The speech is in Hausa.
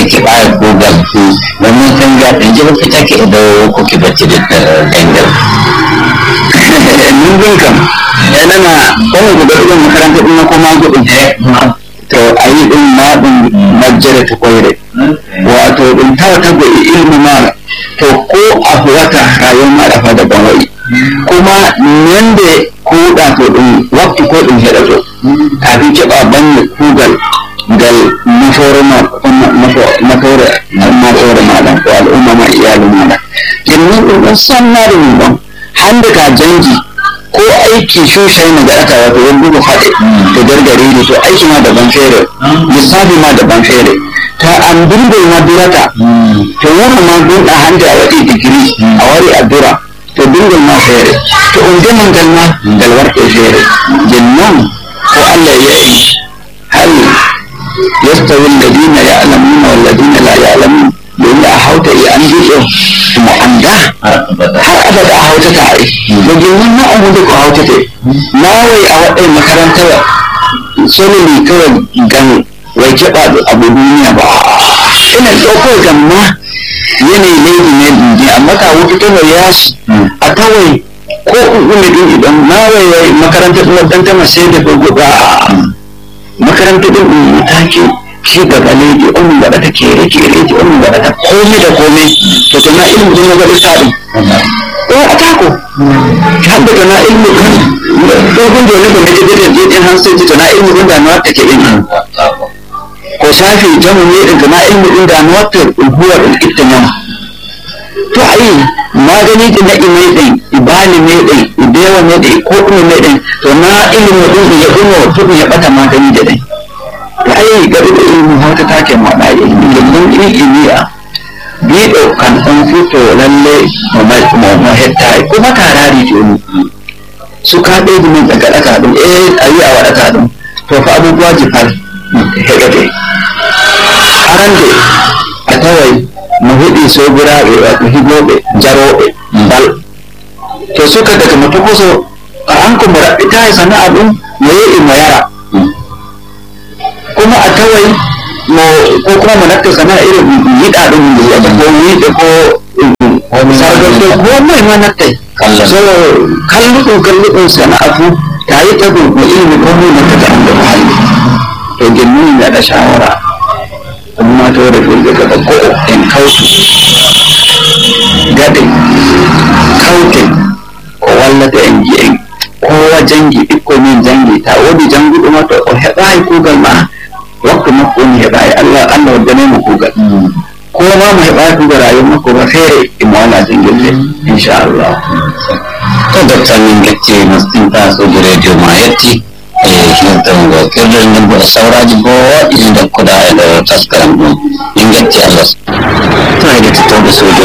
ke baya kugal wannan tanga ɗin ji mafi take da ko ki bacci da tangal mun bin kam ya nana kuma guda ɗin makaranta ɗin na kuma gudun to a yi ɗin ma ɗin majjara ta kwaire wato ɗin ta wata ga ilmi ma to ko a wata rayuwar ma da fada ban wai kuma yanda kuɗa to ɗin wakti ko ɗin shaɗa to kafin keɓa ban kugal gal mafore mafore mafore maɗa ko al'umma ma iyalin maɗa yanzu ɗin ɗin sanna da mun ɗan handa ka jangi ko aiki shushayi na da aka wato wani dubu haɗe da gargare ne to aiki ma daban fere lissafi ma daban fere ta an dinga ma durata to wani ma gun a handa a waɗi digiri a wari a dura to dinga ma fere to in je man galma galwar ke fere jinnan ko Allah ya yi hal yastawi alladina ya'lamuna wal ladina la ya'lamun domin a hauta iya an jiɗo mu an da har abada a hauta tare da domin na an da ku hauta te na wai a waɗai makaranta solili kawai gan wai keɓa abu duniya ba ina ɗauko gamma yanayi laifi ne duniya amma ka wuce ta mai yasu a kawai ko umi din idan na wai makaranta ɗin ɗan ta masai da gogo ba makaranta ɗin ɗin take ci gaba ne ji on gaba ta kere kere ji on gaba ta komai da komai to tana ilmu din gaba ta din eh atako hadda tana ilmu kan dogon da ne ba ne da da din han sai tana ilmu din da na ta ke din ko shafi jamu ne din tana ilmu din da na ta huwa din ittanam to ai magani da na imai din ibali ne din idewa ne din ko kuma ne din to na ilmu din ya kuma to ya bata magani da din ai gari da ilimin hauta take maɗa ilimin ilimin ilimiya bi ɗaukan ɗan fito lalle ma hetta kuma tarari ce ni su ka ɗaya da min daga ɗaka ɗin eh a yi a waɗaka ɗin to fa abubuwa jifar hegate aran de a tawai mu hiɗi so guraɓe wato higoɓe jaroɓe bal to suka daga mutu kuso a an kuma raɓi ta yi sana'a ɗin mu yi mu yara kuma a kawai ko kuma mu nakka sana irin yiɗa ɗin da ko yiɗa ko sargar ko ko mai ma nakka so kalluɗin kalluɗin sana'atu ta yi ta gurgu ilimi ko mu nakka ta da muhalli to gini na da shawara amma ta wadda fulga gaba ko in kautu gade kautin ko wallata en ji'en kowa jangi ɓikko min jangi ta wodi janguɗo ma to o heɓayi kugal ma waktu makko mi heɓayi allah allah waddanemo kugal ko ma mo heɓayi kugal rayuwa makko ba feere imo wala jangirde inchallah to docta min gacci mastinta soji radio ma yetti e hirtango kirɗel nden bo e sawraji boɗɗi ɗi dokkuɗa e ɗo taskaram ɗum min gacci allah to heɗe tittoɓe sojo